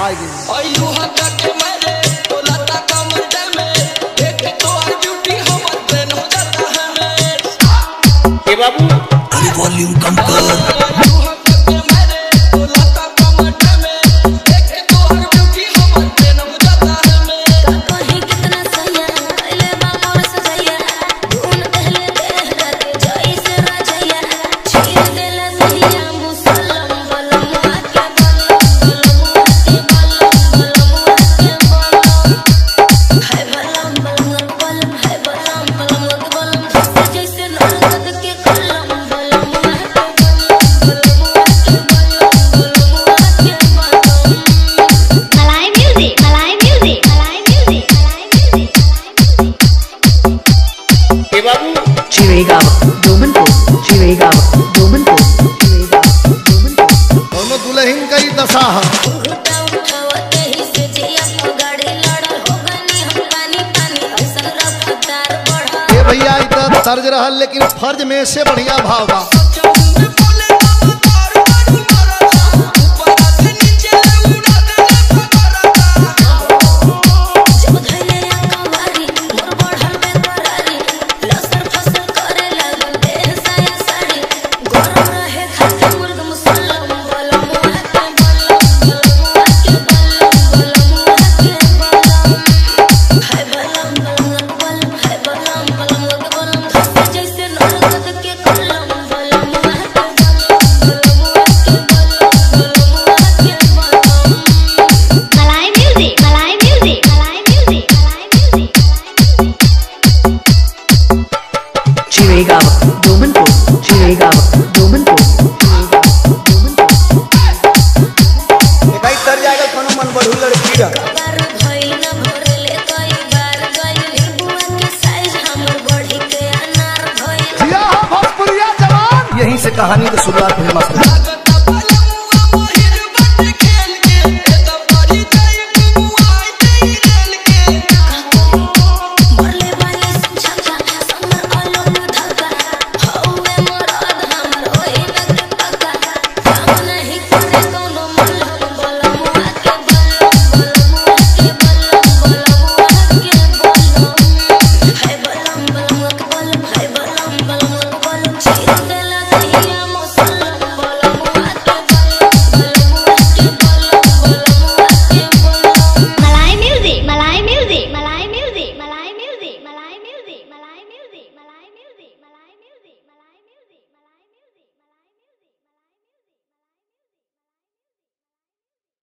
आगे आइलू हटा के मारे बोला ता कमर में देख तो आ ब्यूटी हमर ट्रेन हो जाता है मैं ए बाबू वॉल्यूम कम कर आइलू हटा के मारे बोला ता कमर में देख तो आ ब्यूटी हमर ट्रेन हो जाता है मैं कहीं कितना सैया पहले बामोर सजैया धुन पहले देहरा के जाई से राजैया छीन देला सैया मुसलम बलमुआ के बलम बलमुआ के बलम बलमुआ के बलम है बलम बलमुआ के बलम है बलम बलमुआ के बलम धसे जैसे नरगद के कलम बलमुआ के बलम बलमुआ के बलम बलमुआ के बलम Malay music, Malay music, Malay music, Malay music, Malay music. ए बाबू Chirigava, Domanpur, Chirigava, Domanpur, Chirigava, Domanpur. दोनों दुल्हन का ही दशा है उठा उठावते ही से जिया को गाड़ी लड़ल हो गनी हम पानी पानी ऐसन रफ्तार बढ़ल ये भैया इधर तर्ज रहा लेकिन फर्ज में से बढ़िया भाव बा चौंग बोले बाबा तार मारू मारा ऊपर से नीचे उड़ा दे फकरा जब धैले कवारी मोर बढ़ल में करारी लसर फसर करे लागल देह साया साड़ी गरम रहे खाते मुर्ग मुसल्लम बलम के बलम बलमुआ के बलम बलमुआ के बलम है बलम बलम है बलम बलमुआ के बलम धसे जैसे नरगद के कलम बलमुआ के बलम बलमुआ के बलम बलमुआ के बलम Malay music, Malay music, Malay music, Malay music, Malay music. Chirigava, Domanpur, Chirigava, Domanpur, Chirigava, Domanpur. कई तर जाएगा कोनो मन बढ़ू लड़की रह बार भई न भरले कई बार गइल बुआ के साइज हमर बढ़ी के अनार भइल जिया हो भोजपुरिया जवान यहीं से कहानी की शुरुआत हुई मसला